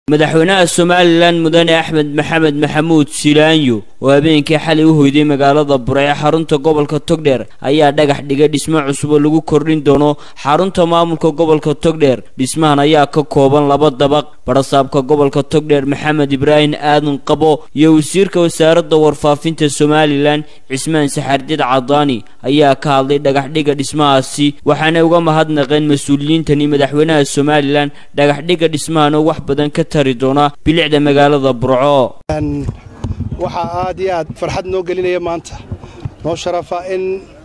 madaxweynaha somalilan mudane axmed maxamed maxamuud silaanyo oo habeenkii xalay u hoyday magaalada bure ee xarunta gobolka togdheer ayaa dhagax dhigay dhismo cusub oo lagu kordhin doono xarunta maamulka gobolka togdheer dhismahan ayaa ka kooban laba dabaq barasaabka gobolka togdheer maxamed ibraahim aadan qabo iyo wasiirka wasaaradda warfaafinta somalilan cismaan saxardid cadaani ayaa ka hadlay dhagaxdhiga dhismahaasi waxaanay uga mahadnaqeen mas-uuliyiintani madaxweynaha somalilan dhagaxdhiga dhismahan oo wax badan ka tari doona bilicda magaalada burco waxaa aad iyo aad farxad noo gelinaya maanta noo sharafa in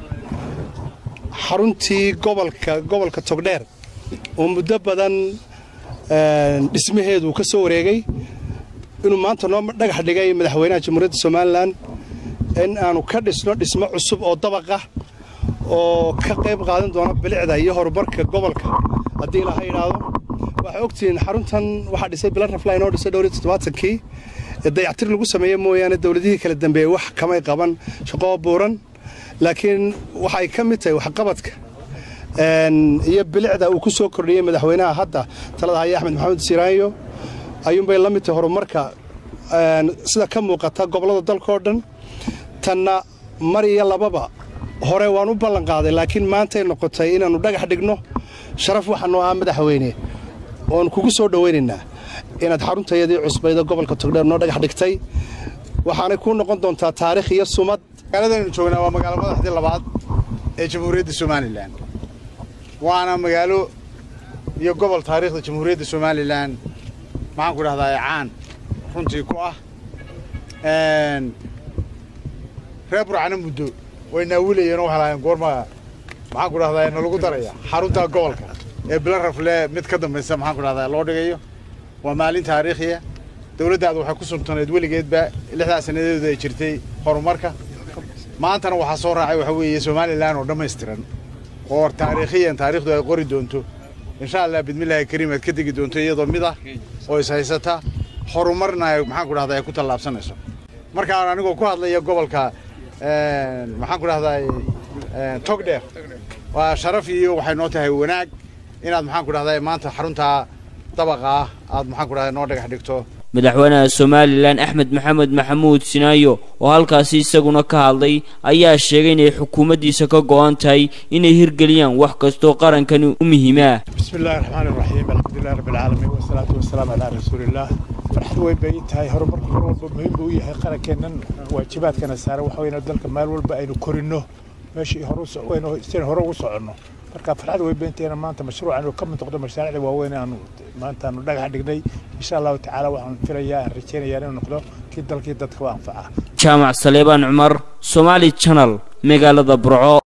xaruntii gobolka gobolka togdheer oo muddo badan dhismaheedu ka soo wareegay inuu maanta noo dhagax dhigay madaxweynaha jamhuuriyadda somalilan in aanu ka dhisno dhismo cusub oo dabaqa oo ka qayb qaadan doona bilicda iyo horumarka gobolka haddii laha yidhaahdo waxaa ogtihiin xaruntan waxaa dhisay bilan rafla inoo dhisay dhowr iyo toddobaatankii dayactir lagu sameeye mooyaane dowladihii kala dambeeyey wax kamay qaban shaqoo buuran laakiin waxay ka mid tahay waxqabadka iyo bilicda uu ku soo kordhiyey madaxweynaha hadda talada haya axmed maxamed siiraanyo ayuunbay la mid tahay horumarka sida ka muuqata gobollada dalkaoo dhan tanna mar iyo lababa hore waan u ballanqaaday laakiin maantay noqotay inaannu dhagax dhigno sharaf waxaa noo ah madaxweyne oon kugu soo dhowaynaynaa inaad xaruntayadii cusbayda gobolka togdheer noo dhagax dhigtay waxaanay kuu noqon doontaa taarikh iyo sumad magaaladaynu joognaa waa magaalo madaxdii labaad ee jamhuuriyadda somalilan waana magaalo iyo gobol taariikhda jamhuuriyadda somalilan maxaan ku dhahdaa caan runtii ku ah reer burcana muddo way naawilayeen oo waxay lahayn goorma maxaan ku dhahdaa nalagu daraya xarunta gobolka ee bila rafle mid ka dambaysa maxaan ku dhahdaa loo dhigayo waa maalin taariikhiya dowladdaada waxay ku sugtanayd weligeedba lixdaa sannadeedu ay jirtay horumarka maantana waxaa soo raacay waxa weeye somalilan oo dhammaystiran oo taariikhiyan taariikhdu ay qori doonto insha allah bidmillaahi kariim aad ka degi doonto iyadoo mid ah oo is haysata horumarna maxaan ku dhahdaa ay ku tallaabsanayso markaan anigoo ku hadlaya gobolka maxaan ku dhahdaa togdheer waa sharaf iyo waxay noo tahay wanaag inaad maxaan ku dhahdaa maanta xaruntaa dabaqa ah aad maxaan ku dhahdaa noo dhagax dhigto madaxweynaha somalilan axmed maxamed maxamuud sinaayo oo halkaasi isaguna ka hadlay ayaa sheegay inay xukuumaddiisa ka go'an tahay inay hirgeliyaan wax kastoo qarankani u muhiimaa bismillahi raxmaani raxiim alxamdulilah rabbilcaalamiin wasalaatu wasalaamu calaa rasuuliillah farxad weyn bay ii tahay horumarku mar walba muhiim buu u yahay qarankeennan waajibaadkana saaran waxa weyna dalka meel walba aynu korinno meeshii horusian hore ugu soconno marka farxad weyn baynteena maanta mashruucan uu ka mid noqdo mashaariicda waaweyn aanu maanta aanu dhagax dhignay insha allahu tacaala waxaan filayaa aan rajaynayaa inuu noqdo kii dalkii dadka u anfaca jaamac saleebaan cumar somaali janal magaalada burco